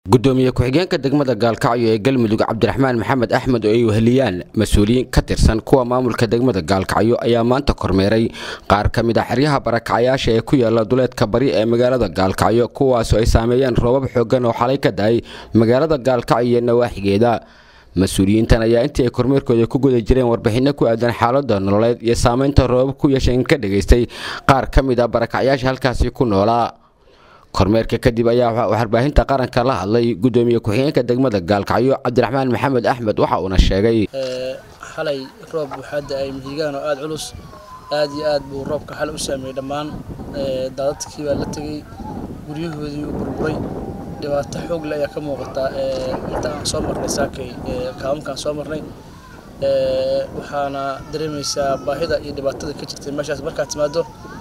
gudoomiye ku-xigeenka degmada gaalkacyo ee galmudug cabdiraxmaan maxamed axmed oo ay weheliyaan mas-uuliyiin ka tirsan kuwa maamulka degmada gaalkacyo ayaa maanta kormeeray qaar ka mid a xeryaha barakacayaasha ee ku yaala duleedka bari ee magaalada gaalkacyo kuwaasoo ay saameeyeen roobab xoogan oo xalay ka dahay magaalada gaalkacyo iyo nawaaxigeeda mas-uuliyiintan ayaa intii ay kormeerkooda ku guda jireen warbixinno ku aadan xaalada nololeed iyo saameynta roobab ku yeesheen ka dhagaystay qaar ka mid a barakacyaasha halkaasi ku noolaa kormeerka kadib ayaa warbaahinta qaranka la hadlay gudoomiye ku-xigeenka degmada gaalkacyo cabdiraxmaan maxamed axmed waxa uuna sheegay xalay roob waxaa da-ay mihigaan oo aada culus aad iyo aad buu roobka xalay u saameeyey dhammaan daadadkii baa la tegey guryahoodii u burburay dhibaato xoog le ayaa ka muuqataa inta aan soo marnay saakay kaabankaan soo marnay waxaana dareemaysaa baahida iyo dhibaatada ka jirtay meeshaas markaad timaado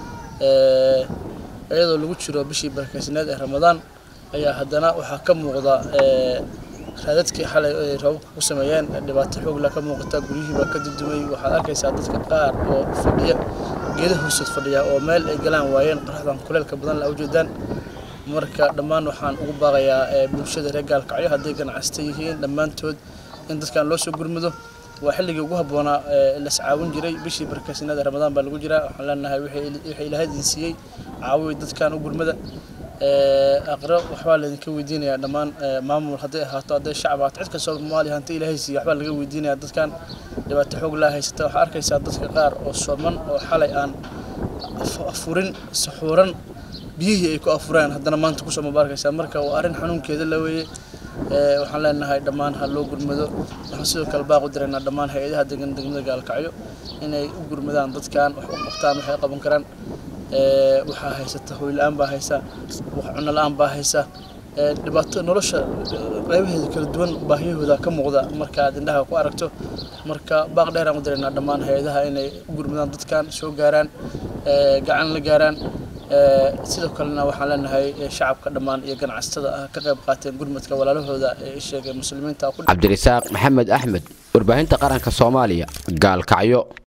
iyadoo lagu jiro bishii barakeysaneed ee ramadaan ayaa haddana waxaa ka muuqda raadadkii xalay ay roobabka ku sameeyeen dhibaato xoogla ka muuqata guryihii baa ka dudumay waxaad arkaysaa dadka qaar oo fadhiya geeda hoostood fadhiya oo meel ay galaan waayeen qoraxdan kuleelka badan la ujeedaan marka dhammaan waxaan ugu baaqayaa bulshada reer gaalkacyo hadday ganacsata yihiin dhammaantood in dadkan loo soo gurmado waa xilligii ugu habboonaa las caawin jiray bishii barakeysaneed ee ramadaan baa lagu jiraa waxaan leenahay wixii ilaahay idin siiyey caawiy dadkan u gurmada aqro waxbaa laydinka weydiinayaa dhammaan maamul hadday ahaato hadday shacab ahaato cid kastoo soomaaliya hanti ilaahay siiya waxbaa laga weydiinayaa dadkan dhibaato xoog laa haysata waxaa arkaysaa dadka qaar oo sooman oo xalay aan afurin saxuuran biyihii ay ku afureen haddana maanta kusoo maba arkaysaa marka waa arrin xanuunkeeda la weeye waxaan leenahay dhammaan ha loo gurmado waxaan sidoo kale baaq u diraynaa dhammaan hay-adaha degan degmada gaalkacyo inay u gurmadaan dadkan wax u qabtaan waxay qaban karaan waxaa haysata hoy la-aan baa haysa wax cuno la-aan baa haysa dhibaato nolosha qaybaheeda kala duwan baahiyahooda ka muuqda marka aad indhaha ku aragto marka baaq dheeraan u diraynaa dhammaan hay-adaha inay u gurmadaan dadkan soo gaaraan gacan la gaaraan sidoo kalena waxaan leenahay shacabka dhammaan iyo ganacsatada ah ka qayb qaateen gurmadka walaalahooda ee sheegay muslimiinta cabdirasaaq maxamed axmed warbaahinta qaranka soomaaliya gaalkacyo